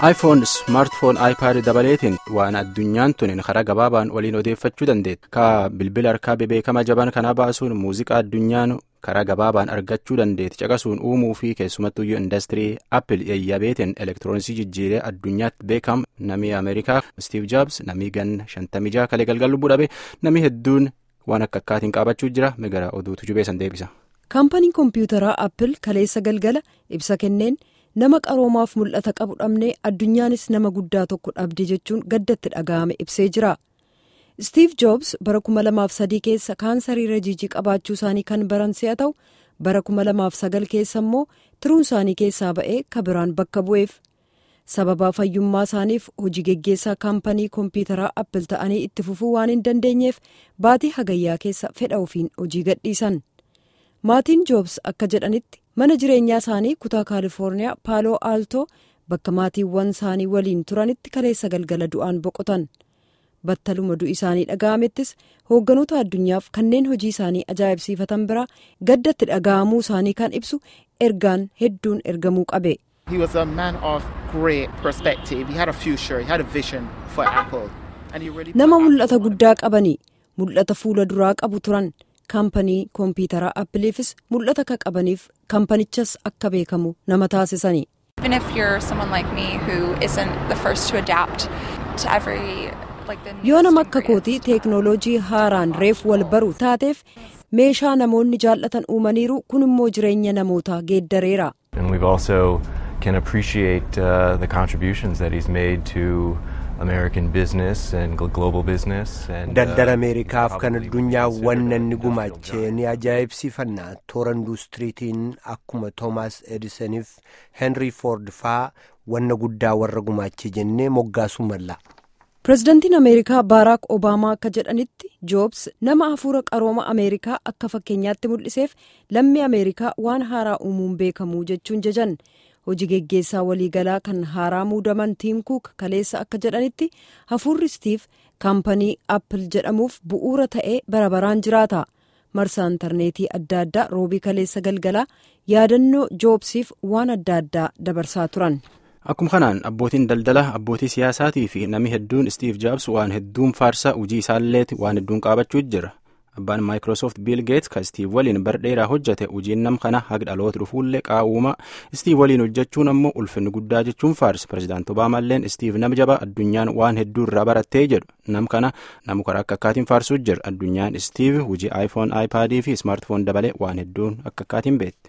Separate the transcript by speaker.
Speaker 1: iPhone, smartphone, iPad dabaleetiin waan addunyaan tun karaa gabaabaan waliin odeeffachuu dandeetti. Ka bilbila harkaa bebeekamaa jaban kana baasuun muuziqaa addunyaan karaa gabaabaan argachuu dandeetti caqasuun uumuu fi keessumattuyyuu industirii Apple yayyabeetiin elektirooniksii jijjiiree addunyaatti beekam namni Ameerikaa Steve Jobs namni ganna shantamii jaha kalee galgal lubbuu dhabe namni hedduun waan akka akkaatiin qaabachuu jira migara oduutu jubeessan deebisa.
Speaker 2: kaampaniin kompiitaraa Apple kaleessa galgala ibsa kenneen. nama qaroomaaf mul'ata qabu dhabnee addunyaanis nama guddaa tokko dhabde jechuun gaddatti dhaga'ame ibsee jira steve jobs bara 2003 keessa kaansarii rajiijii qabaachuu isaanii kan baran si'a ta'u bara 2009 keessa immoo tiruun isaanii keessaa ba'ee kabiraan bakka bu'eef sababaa fayyummaa isaaniif hojii geggeessaa kaampanii kompiitaraa appil ta'anii itti fufuu waan hin dandeenyeef baatii hagayyaa keessa fedha ofiin hojii gadhiisan maatiin joobs akka jedhanitti. mana jireenyaa isaanii kutaa kaalifoorniyaa paaloo aaltoo bakka maatiiwwan isaanii waliin turanitti kaleessa galgala du'aan boqotan battaluma du'i isaanii dhaga'amettis hoogganoota addunyaaf kanneen hojii isaanii ajaa'ibsiifatan biraa gaddatti dhaga'amuu isaanii kan ibsu ergaan hedduun ergamuu qabe. nama mul'ata guddaa qabanii mul'ata fuula duraa qabu turan. kaampanii kompiitaraa appiliifis mul'ata akka qabaniif kaampanichas akka beekamu nama taasisanii. yoo nama akka kootii teeknooloojii haaraan reef wal baru taateef meeshaa namoonni jaallatan uumaniiru kun immoo jireenya namootaa geeddareera.
Speaker 3: can appreciate uh, the contributions that he's made to American business and global business.
Speaker 4: Daldala Ameerikaaf kan addunyaa wanna inni gumaachee ni ajaa'ibsiifanna toora industiriitiin akkuma Toomaas Edisoniif Henry Ford faa wanna guddaa warra gumaachee jennee moggaasuu malla.
Speaker 2: Pireezidantiin Ameerikaa Baaraak Obaamaa akka jedhanitti Joobs nama hafuura qarooma Ameerikaa akka fakkeenyaatti mul'iseef lammii Ameerikaa waan haaraa uumuun beekamu jechuun jajan. hojii geggeessaa waliigalaa kan haaraa muudaman tiim kuuk kaleessa akka jedhanitti hafuurri stiif kaampanii appil jedhamuuf bu'uura ta'ee bara baraan jiraata marsaa intarneetii adda addaa roobii kaleessa galgalaa yaadannoo joobsiif waan adda addaa dabarsaa turan.
Speaker 1: akkuma kanaan abbootiin daldala abbootii siyaasaatii fi namni hedduun stiif jaabs waan hedduun faarsaa hojii isaalleeti waan hedduun qaabachuu jira. abbaan maayikiroosoft biil geet ka stiiv waliin bar dheeraa hojjate hojiin nam kana haga dhaloota dhufuullee qaawuma stiiv waliin hojjechuun ammoo ulfinni guddaa jechuun faarsa pirezidaant obaamalleen stiiv nama jabaa addunyaan waan hedduu irraa barattee jedhu nam kana namu karaa akka akkaatiin faarsuu jira addunyaan stiiv hojii aayifoon aayipaadii fi ismaartifoon dabalee waan hedduun akka akkaatiin beekte.